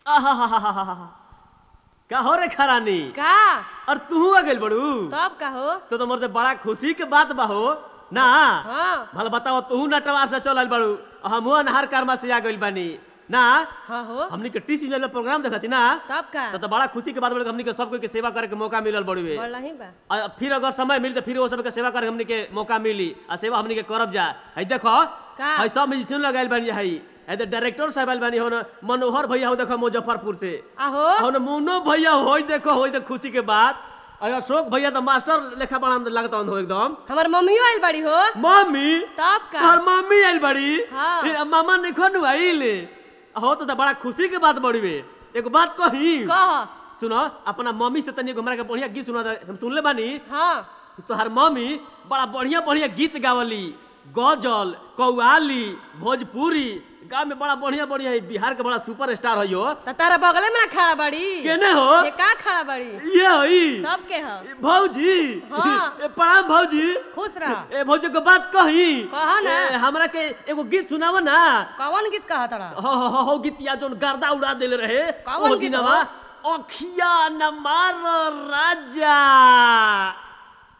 आहाहाहाहा। का हो रे खरानी का और तू आ गइल बड़ू तब का हो तो तो मर्दे बड़ा खुशी के बात बा हो ना हाँ भला बताओ तू नटवार से चल आइल बड़ू और हमहू अनहार कर्मा से आ गइल बानी ना हाँ हो हमनी के टी सीजन में प्रोग्राम देखती ना तब का तो, तो बड़ा खुशी के बात बड़े हमनी के सब कोई के सेवा करे के मौका मिलल बड़ुए बोल नहीं बा और फिर अगर समय मिली तो फिर वो सबके सेवा करे हमनी के मौका मिली आ सेवा हमनी के करब जा है देखो का? है सब म्यूजिशियन लगाइल बानी है है तो डायरेक्टर साहब आइल बानी हो न मनोहर भैया हो देखो मुजफ्फरपुर से आहो हो न मोनो भैया हो देखो हो तो खुशी के बात और अशोक भैया तो मास्टर लेखा बड़ा लगता हो एकदम हमार मम्मियो आइल बाड़ी हो मम्मी तब का तोहर मम्मी आइल बड़ी हाँ। फिर मामा ने खन आइल हो तो, तो बड़ा खुशी के बात बड़ी बे एगो बात कही कह सुनो अपना मम्मी से तनी एगो हमरा के बढ़िया गीत सुना दे। हम सुनले बानी हाँ तोहर मम्मी बड़ा बढ़िया बढ़िया गीत गावली गजल कौआली भोजपुरी गाँव में बड़ा बढ़िया बढ़िया है बिहार के बड़ा सुपर स्टार है यो त तारा बगले में ना खड़ा बाड़ी केने हो ये का खड़ा बाड़ी ये हई तब के हो ए, भौजी हाँ। ए, प्रणाम भौजी खुश रह ए भौजी को बात कही कहा ना। ए, हमरा के एगो गीत सुनाव ना कौन गीत कहा तारा हो हो हो, हो गीत या जोन गर्दा उड़ा देले रहे कौन ओ गीत दिनवा हो? अखिया न मार राजा